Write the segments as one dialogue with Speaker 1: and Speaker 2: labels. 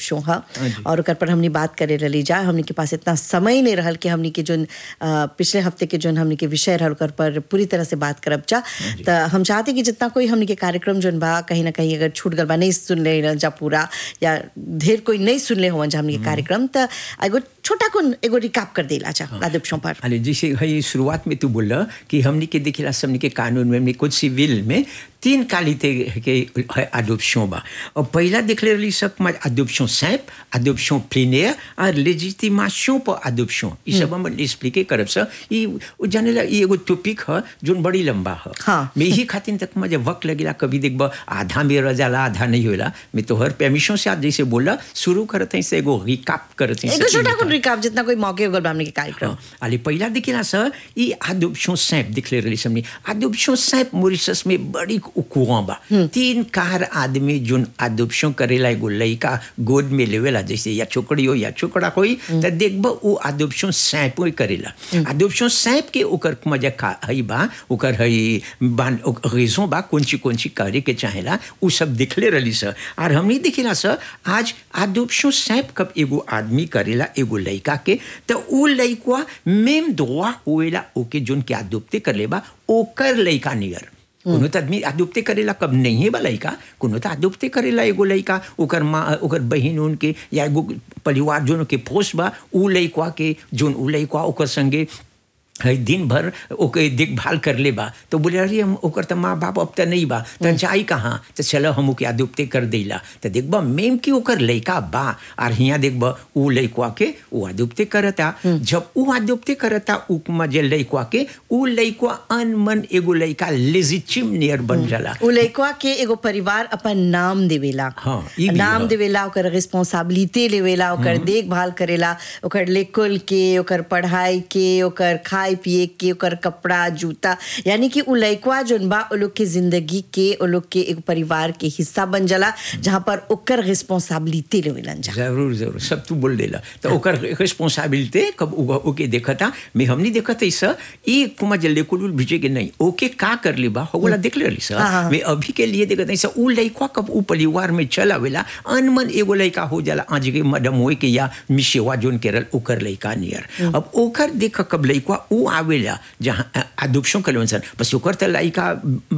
Speaker 1: Adoption ह और ओकर पर हमनी बात करे रही जा हमनी के पास इतना समय नहीं रहल कि हमनी के जोन अ, पिछले हफ्ते के जोन हमनी के विषय रहल ओकर पर पूरी तरह से बात करब जा त हम चाहते कि जितना कोई हमनी के कार्यक्रम जोन बा कहीं ना कहीं अगर छूट गल बा नहीं सुन ले रहल जा पूरा या ढेर कोई नहीं सुन ले होवन जा हमनी के कार्यक्रम त एगो छोटा कोन एगो रिकाप कर देला जा अदोप्शन पर
Speaker 2: अरे जैसे है शुरुआत में तू बोला कि हमने के देखिला हमने के कानून में हमने कुछ सिविल में तीन कालिते के है अडोप्शन बा और पहला देख ले रही सब में अडोप्शन सैप अडोप्शन प्लीनियर और लेजिटिमेशन पर अडोप्शन ये सब हम एक्सप्लिके करब सर ये वो जाने ला ये एगो टॉपिक है जोन बड़ी लंबा है
Speaker 1: हाँ।
Speaker 2: मैं यही खातिर तक मुझे वक्त लगेला कभी देखब आधा में रह जाला आधा नहीं होला मैं तो हर परमिशन से आज जैसे बोला शुरू करते हैं से एगो रिकाप करते हैं
Speaker 1: एगो छोटा कोन रिकाप जितना कोई मौके हो गल बा हमनी के कार्यक्रम
Speaker 2: Ali पहिला देखिला सर ये adoption simple दिखले रही हमने adoption simple मॉरिशस में बड़ी कुआं बा तीन कार आदमी जोन adoption करेला एगो लड़का गोद में लेवेला जैसे या छोकरी हो या छोकरा कोई त देखब वो adoption simple करेला adoption simple के ओकर मजा का हई बा ओकर हई बान रीजन बा कौन ची कौन ची करे के चाहेला उ सब दिखले रही सर और हमने देखिला सर आज adoption simple कब एगो आदमी करेला एगो लड़का के तो उ लड़का मेम दुआ होएला ओके जोन के अदोप्ते कर लेबा ओकर लड़का नियर कोनो तो आदमी अदोप्ते करेला कब नहीं है बा लड़का कोनो तो अदोप्ते करेला एगो लड़का ओकर माँ ओकर बहिन उनके या एगो परिवार जोन के पोस बा उ लड़का के जोन उ लड़का ओकर संगे है दिन भर ओके देखभाल कर ले बा तो बोले अरे हम ओकर तो माँ बाप अब तो नहीं बा तो जाई कहाँ तो चलो हम ओके आदुप्ते कर देला तो देखबा मेम की ओकर लड़का बा और हियाँ देखबा उ लड़का के उ आदुप्ते करता जब उ आदुप्ते करता उ जे लड़का के उ लड़का अनमन एगो लड़का लेजिटिम नियर बन जाला
Speaker 1: उ लइकवा के एगो परिवार अपन नाम देवेला
Speaker 2: हाँ, ई भी
Speaker 1: नाम
Speaker 2: ह।
Speaker 1: देवेला ओकर रिस्पांसिबिलिटी लेवेला ओकर देखभाल करेला ओकर लेकुल के ओकर पढ़ाई के ओकर खाए पिए के ओकर कपड़ा जूता यानी कि उ लइकवा जोन बा ओ लोग के जिंदगी के ओ लोग के एक परिवार के हिस्सा बन जाला जहाँ पर ओकर रिस्पांसिबिलिटी लेवेलन जा
Speaker 2: जरूर जरूर सब तू बोल देला तो ओकर रिस्पांसिबिलिटी कब उगा ओके देखता मैं हमनी देखत है सर ई कुमा जल्दी कुल भेजे के नहीं ओके का कर ले बा होगला देख ले सर
Speaker 1: हाँ, हाँ।
Speaker 2: मैं अभी के लिए देखत है सर उ लइका कब उ परिवार में चला वेला अनमन एगो लइका हो जाला आज के मैडम होए के या मिशेवा जोन केरल ओकर लइका नियर अब ओकर देख कब लइका उ आवेला जहां अडॉप्शन करवन सर बस ओकर त लइका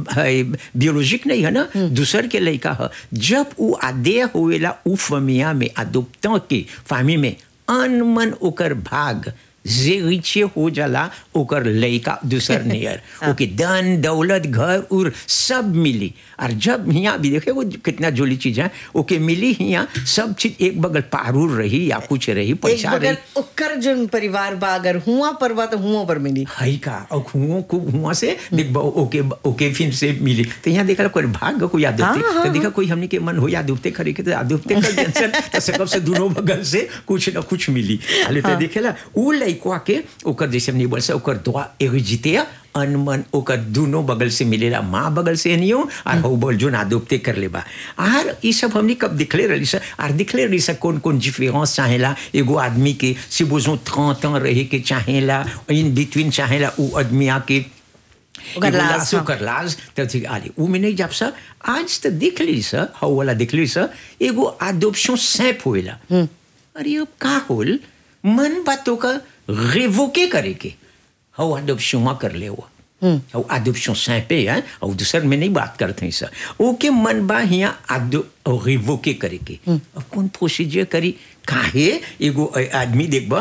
Speaker 2: बियोलॉजिक नहीं है ना दूसर के लइका है जब उ आदे होवेला उ फमिया में अडॉप्टर के फामी में अनमन ओकर भाग जे रिचे हो जाला ओकर लइका दूसर नियर ओके धन दौलत घर उर सब मिली और जब हियाँ भी देखे वो कितना जोली चीज है ओके मिली हियाँ सब चीज एक बगल पारूर रही या कुछ रही
Speaker 1: एक
Speaker 2: पैसा रही
Speaker 1: बगल ओकर जोन परिवार बा अगर हुआ पर बा तो हुआ पर मिली
Speaker 2: हई का और हुओं को हुआ से देख बा ओके ओके फिर से मिली तो यहाँ देखा कोई भाग को याद
Speaker 1: हाँ,
Speaker 2: होते
Speaker 1: हाँ,
Speaker 2: तो देखा कोई हमने के मन हो याद होते करे के तो याद होते कर टेंशन तो सकब से दोनों बगल से कुछ ना कुछ मिली हाले तो देखेला उ लइकवा के ओकर जैसे हमने बोल से ओकर दुआ एरिजिते अनमन ओकर दोनों बगल से मिलेला माँ बगल से नियो और हो बोल जो नादुपते कर लेबा आर ई सब हमने कब दिखले रही सर आर दिखले रही सर कौन कौन डिफरेंस चाहेला एगो आदमी के si बोझो 30 ans रहे के चाहेला इन बिटवीन चाहेला उ आदमी आके
Speaker 1: ओकर
Speaker 2: एगो
Speaker 1: लाज,
Speaker 2: लाज,
Speaker 1: हाँ।
Speaker 2: ओकर लाज तब ठीक आले उ में नहीं जब सर आज तो देख ली सर हाउ वाला देख ली सर एगो अडॉप्शन सैप होएला अरे अब का होल मन बातों का रेवोके करे के हाउ अडॉप्शन में कर ले हुआ और अडॉप्शन सैपे है और दूसर में नहीं बात करते हैं सर ओके मन बा हिया अडो रिवोके करे के अब कौन प्रोसीजर करी काहे एगो अ- आदमी देखबा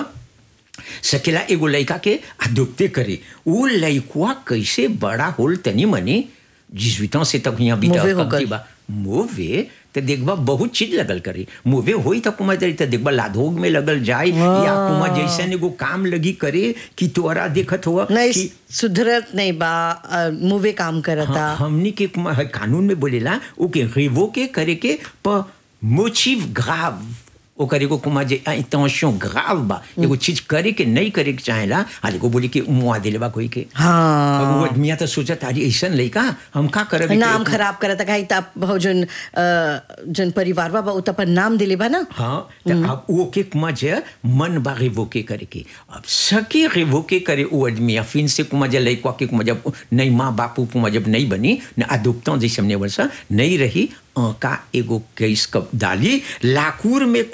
Speaker 2: सकेला एगो लड़का के अडोप्टे करे वो लड़कुआ कैसे बड़ा होल तनी मनी जिस से तक यहाँ बीता
Speaker 1: मोवे हो
Speaker 2: कब
Speaker 1: गल।
Speaker 2: की बा मोवे तो देखबा बहुत चीज लगल करी मोवे होई तो कुमा जरी तो देखबा लाधोग में लगल जाए या कुमा जैसे एगो काम लगी करे कि तोरा देखत हुआ
Speaker 1: नहीं
Speaker 2: कि
Speaker 1: सुधरत नहीं बा अ, मुवे काम करता
Speaker 2: हाँ, हमनी के कुमा है, कानून में बोलेला ओके रेवो के करे के पर मोटिव ग्राव ओकर एगो कुमा जे इंटेंशन ग्राव बा एगो चीज करे के नहीं करे के चाहेला हाल एगो बोली के मुआ दिले बा कोई के
Speaker 1: हाँ
Speaker 2: अब वो आदमिया तो सोचत अरे ऐसन लइका हम का करब
Speaker 1: नाम खराब करता कहीं तब बहु जोन अ, जोन परिवार बा बा उ त अपन नाम दिले बा ना
Speaker 2: हाँ तो अब वो के कुमा जे मन बा रिवोके करे के अब सके रिवोके करे वो आदमी फिन से कुमा जे लइका के कुमा जब नहीं माँ बापू कुमा जब नहीं बनी न अदुप्ता जैसे हमने वर्षा नहीं रही अ, का एगो केस कब डाली लाकूर में